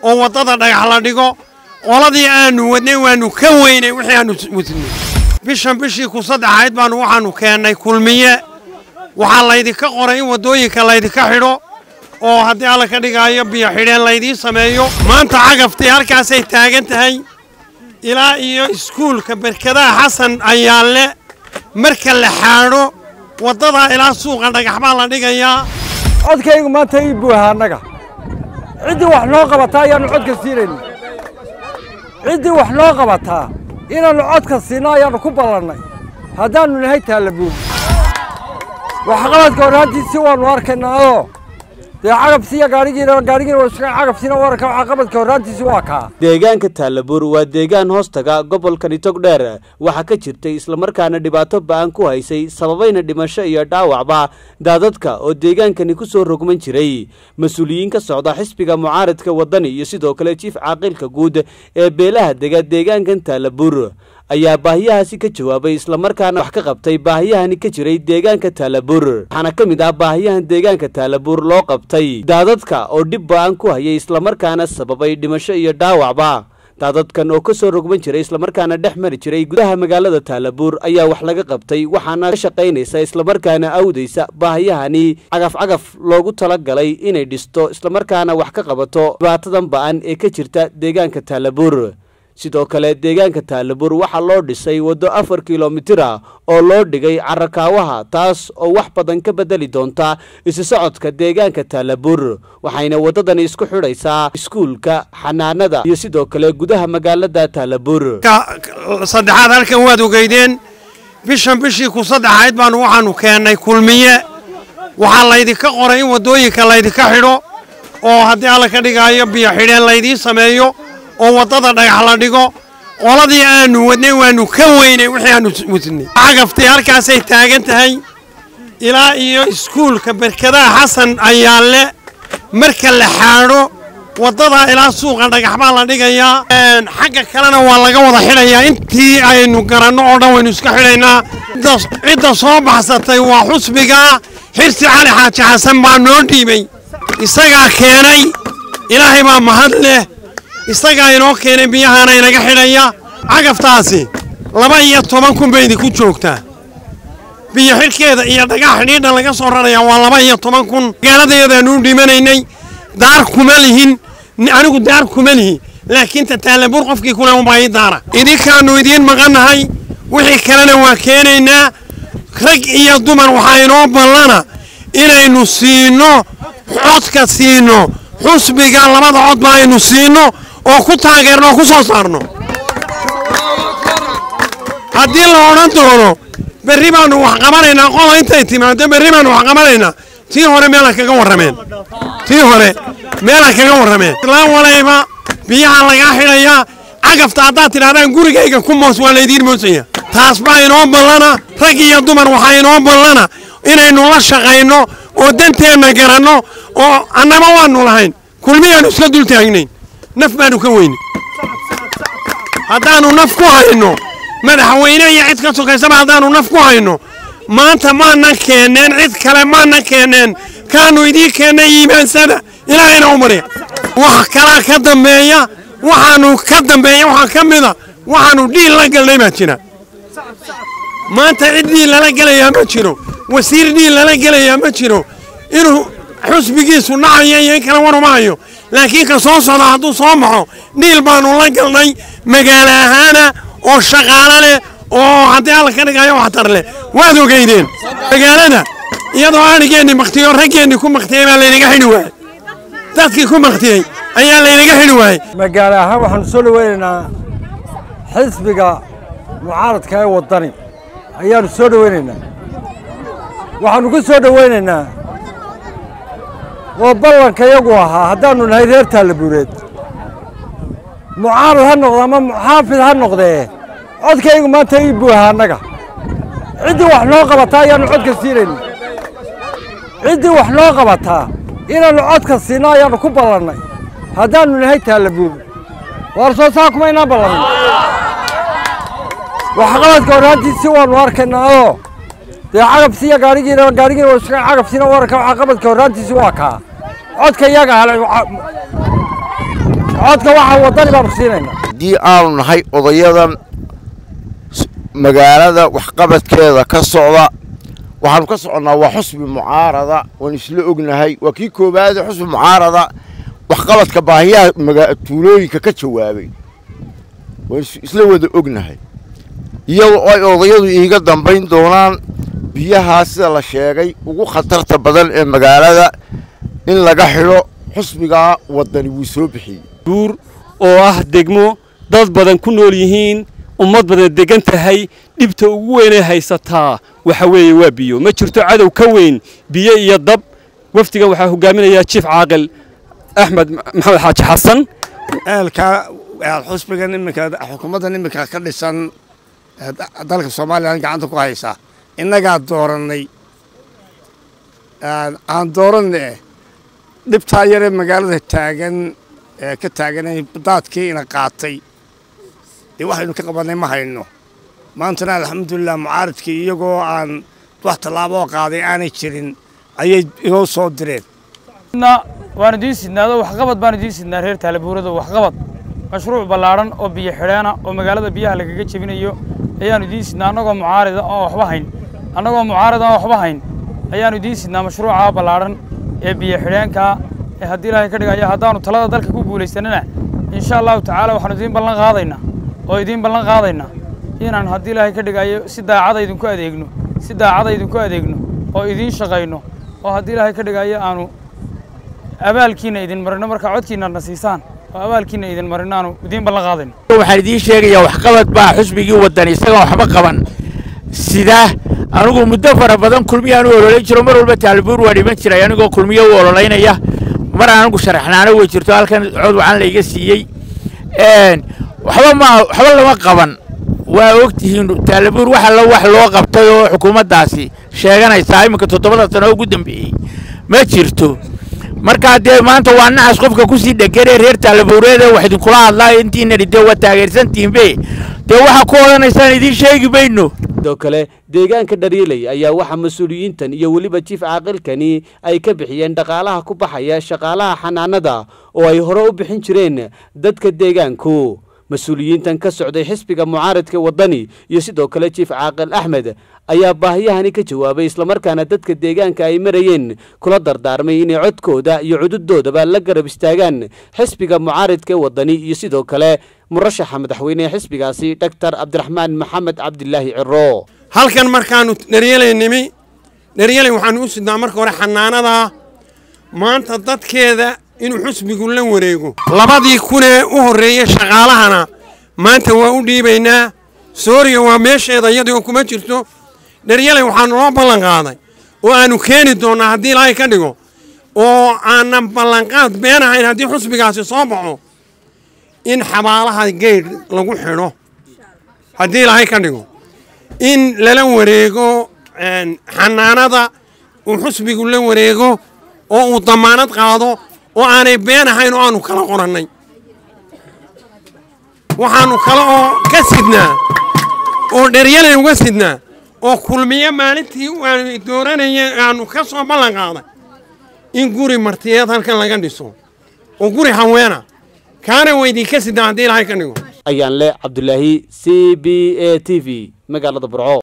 oo waddada dhagax la dhigo qoladii aanu wadnay waannu ka weynay wixii aanu wadnay bishan bishii ku saddexayd baanu waxaannu keennay kulmiye waxaa laydinka qoray in waddooyinka laydinka xidho oo haddii alla ka dhigaayo biyo xidheen laydiin sameeyo maanta cagaftii halkaasay taagan tahay ilaa iyo iskuulka berkadaha xasan ayaalle marka la xaadho waddadaa ilaa suuqa dhagax baa la dhigayaa codkaygu maanta ii buuha annaga ciddii wax noo qabataa ayaannu codka siinayna ciddii wax noo qabataa inaannu codka siinno ayaannu ku ballannay haddaannu nahay taallabuur waxqabadka horraantiisii waannu arkaynaa oo dee cagabsiiya gaadhigiina gaadhigiina waska cagabsiina wararka waxqabadka horraantiisi waa kaa deegaanka taallabuur waa deegaan hoostaga gobolkani togdheer waxaa ka jirtay islamarkaana dhibaato ba-an ku haysay sababayna dhimasho iyo dhaawacba daadadka oo deegaankani ku soo rogman jiray mas-uuliyiin ka socda xisbiga mucaaradka waddani iyo sidoo kale jiif caaqilka guud ee beelaha dega deegaankan taallabuur ayaa baahiyahaasi ka jawaabay islamarkaana wax ka qabtay baahiyahani ka jiray deegaanka taalabuur waxaana ka mid ah baahiyahan deegaanka taalabuur loo qabtay daadadka oo dhib ba-an ku hayay islamarkaana sababay dhimasho iyo dhaawacba daadadkan oo ka soo rogman jiray islamarkaana dhex mari jiray gudaha magaalada taalabuur ayaa wax laga qabtay waxaana ka shaqaynaysa islamarkaana awdaysa baahiyahani cagaf cagaf loogu talagalay inay dhisto islamarkaana wax ka qabato dhibaatadan ba-an ee ka jirta deegaanka taalabuur sidoo kale deegaanka taalabuur waxaa loo dhisay waddo afar kilomitir ah oo loo dhigay carakaawaha taas oo wax badan ka bedeli doonta isu socodka deegaanka taalabuur waxayna waddadani isku xidhaysaa iskuulka xanaanada iyo sidoo kale gudaha magaalada taalabuur saddexaad halkan waad ogeydeen bishan bishii ku saddexayd baanu waxaannu keennay kulmiye waxaa laydinka qoray in waddooyinka laydinka xidho oo haddii alla ka dhigaayo biyo xidheen laydiin sameeyo oo waddada dhagax la dhigo qoladii aanu wadnay waannu ka weynay wixii aanu wadnay cagaftii halkaasay taagan tahay ilaa iyo iskuulka berkadaha xasan ayaalle marka la xaadho waddadaa ilaa suuqa dhagax baa la dhigayaa xagga kalena waa laga wada xidhayaa intii aynu garanno oo dhan waynu iska xidhaynaa cidda soo baxsatay waa xusbigaa xirsi cali xaaji xasan baa noo dhiibay isagaa keenay ilaahay baa mahad leh isagaa inoo keenay biyahaana inaga xidhaya cagaftaasi laba iyo toban kun bay idinku joogtaa biyo xidhkeeda iyo dhagax xidhiidha laga soo rarayaa waa laba iyo toban kun magaaladeedaanu dhimanaynay daar kuma lihin anigu daar kuma lihi laakiin tataallabuur qofkii kule unbaa ii daara idinkaannu idiin maqannahay wixii kalena waa keenaynaa rag iyo dumar waxaa inoo ballana inaynu siinno codka siinno xusbiga labada cod ba aynu siinno oo ku taageerno oo ku soo saarno haddii la odhan doono berri baannu wax qabanaynaa qola intay timaado berri baannu wax qabanaynaa tii hore meela kaga warrameen tii hore meela kaga warrameen islaan walayba biyaha lagaa xidhayaa cagafta haddaad tidhahdaan gurigayga ku moos waa laydiin moosaya taas baa inoo ballana rag iyo dumar waxaa inoo ballana inaynu la shaqayno oo danteenna garanno oo annaba waannu lahayn kulmiyaannu iska dul taagnayn naf baannu ka weyne haddaannu naf ku hayno madaxweyne iyo cid ka sokaysaba haddaannu naf ku hayno maanta maanan keenneen cid kale maanan keenneen kaannu idiin keennay iimaansada ilaahayna u marya wax kalaa ka dambeeya waxaannu ka dambeeya waxaa ka mida waxaannu dhiil la galnay baa jira maanta cid dhiil lala gelayaa ma jiro wasiir dhiil lala gelayaa ma jiro inuu xusbigiisu dhacayo iyo in kale waruma hayo laakiin ka soo socda hadduu soo baxo dhiil baannu la galnay magaalo ahaana oo shaqaalo leh oo haddii alla ka dhigayo waxtar leh waad ogeydeen magaalada iyadoo adhigeenni makhtiyo raggeenni ku makhtiyey baa laynaga xidhi waayey dadkii ku makhtiyey ayaa laynaga xidhi waayey magaalo ahaan waxaanu soo dhaweynaynaa xisbiga mucaaradka ee waddani ayaannu soo dhaweynaynaa waxaannu ku soo dhaweynaynaa oo ballanka yagu ahaa haddaannu nahay reer taallabuureed mucaarad ha noqdo ama muxaafid ha noqdee codkaygu maanta ii buuha annaga ciddii wax noo qabataa ayaannu codka siinayna ciddii wax noo qabataa inaannu codka siinno ayaannu ku ballannay haddaannu nahay taallabuur waar soo saa kuma inaan ballamin waxqabadka horraantiisii waannu arkaynaa oo dee cagabsiiya gaadhigiina gaadhigiina waska cagabsiina wararka waxqabadka horraantiisi waa kaa codka iyaga hale codka waxaa waddani baanu siinaynaa haddii aanu nahay odayadan magaalada waxqabadkeeda ka socda waxaanu ka soconnaa waa xusbi mucaarada waan isla ognahay waa kii koowaade xusbi mucaarada waxqabadka baahiyaha tuulooyinka ka jawaabay waan isla wada ognahay iyadoo ay odayadu iiga dambayn doonaan biyahaa sida la sheegay ugu khatarta badan ee magaalada in laga xidho xusbigaa waddani wuu soo bixiyey buur oo ah degmo dad badan ku nool yihiin ummad badan degan tahay dhibta ugu weynay haysataa waxa weeye waa biyo ma jirto cadow ka weyn biyo iyo dab wafdigan waxaa hogaaminayaa jiif caaqil axmed maxamed xaaji xasan eelka xusbigan iminka xukuumaddan iminka ka dhisan dalka soomaalilan gacanta ku haysa innagaa doorannay aan dooranne dhibtaa yaree magaalada taagan ee ka taaganay daadkii ina qaatay dee waxaynu ka qabannay ma hayno maantana alxamdulilah mucaaridkii iyagoo aan wax tallaaboo qaaday aanay jirin ayay inoo soo direen waanu idiin sidnaado waxqabad baanu idiin sidnaa reer taalabuurada waxqabad mashruuc ballaadhan oo biyo xidheena oo magaalada biyaha lagaga jebinayo ayaannu idiin sidnaa annagoo mucaarida oo waxba hayn annagoo mucaarida oo waxba hayn ayaannu idiin sidnaa mashruuca ballaadhan ee biyo xidheenkaa ee haddii ilaahay ka dhigaya haddaannu talada dalka ku guulaysanana insha allahu tacaala waxaanu idiin ballan qaadaynaa oo idiin ballan qaadaynaa inaan haddii ilaahay ka dhigayo si daacada idinku adeegno si daacada idinku adeegno oo idiin shaqayno oo haddii ilaahay ka dhigayo aanu abaalkiina idin marino markaa codkiina na siisaan oo abaalkiina idin marino aanu idiin ballan qaadayno waxaan idiin sheegayaa waxqabad baa xusbigii waddan isaga waxba qaban sida anigu muddo fara badan kulmiyaan u ololayn jiro mar walba taalibuur waa dhiman jiray anigoo kulmiyo u ololaynaya mar anigu sharaxnaano way jirto halkan cod wacan layga siiyey waxba ma waxba lama qaban waa ogtihiin taalibuur wax allo wax loo qabtay oo xukuumaddaasi sheeganaysaa iminka toddobada sano ugu dambeeyey ma jirto markaa dee maanta waa naxas qofka kusii dheganee reer taalabuureede wax idinkula hadlaa intiinani dee waa taageersantihinbe dee waxaa ku odhanaysaan idiin sheegi mayno sidoo kale deegaanka dhariiley ayaa waxaa mas-uuliyiintan iyo weliba jiif caaqilkani ay ka bixiyeen dhaqaalaha ku baxaya shaqaalaha xanaanada oo ay hore u bixin jireen dadka deegaanku mas-uuliyiintan ka socday xisbiga mucaaradka waddani iyo sidoo kale jiif caaqil axmed ayaa baahiyahani ka jawaabay islamarkaana dadka deegaanka ay marayeen kula dardaarmay inay codkooda iyo cududoodaba la garab istaagaan xisbiga mucaaradka waddani iyo sidoo kale murashaxa madaxweyne ee xisbigaasi dhaktar cabdiraxmaan maxamed cabdilaahi ciro halkan markaannu dharyelay nimi dharyelay waxaannu u sidnaa marka hore xanaanadaa maanta dadkeeda inuu xusbigu la wareego labadii kunee u horreeyey shaqaalahana maanta waa u dhiibaynaa sooriya waa meesheeda iyadoo kuma jirto dharyalay waxaanu loo ballan qaaday oo aannu keeni doonnaa haddii ilaahay ka dhigo oo aanan ballanqaad beenahayn haddii xusbigaasi soo baxo in xabaalaha geydh lagu xidho haddii ilaahay ka dhigo in lala wareego xanaanada uu xusbigu la wareego oo uu damaanad qaado oo aanay been ahayn oo aanu kala qorannay waxaannu kale oo ka sidnaa oo dheryalay uga sidnaa oo kulmiye maalintii aanu dooranaya aanu ka soo ballan qaaday in guri martiyeed halkan laga dhiso oo guri haweena kaana weydinka sidnaa haddii ilaahay ka dhigo ayaan le cabdulaahi c b a t v magaalada burco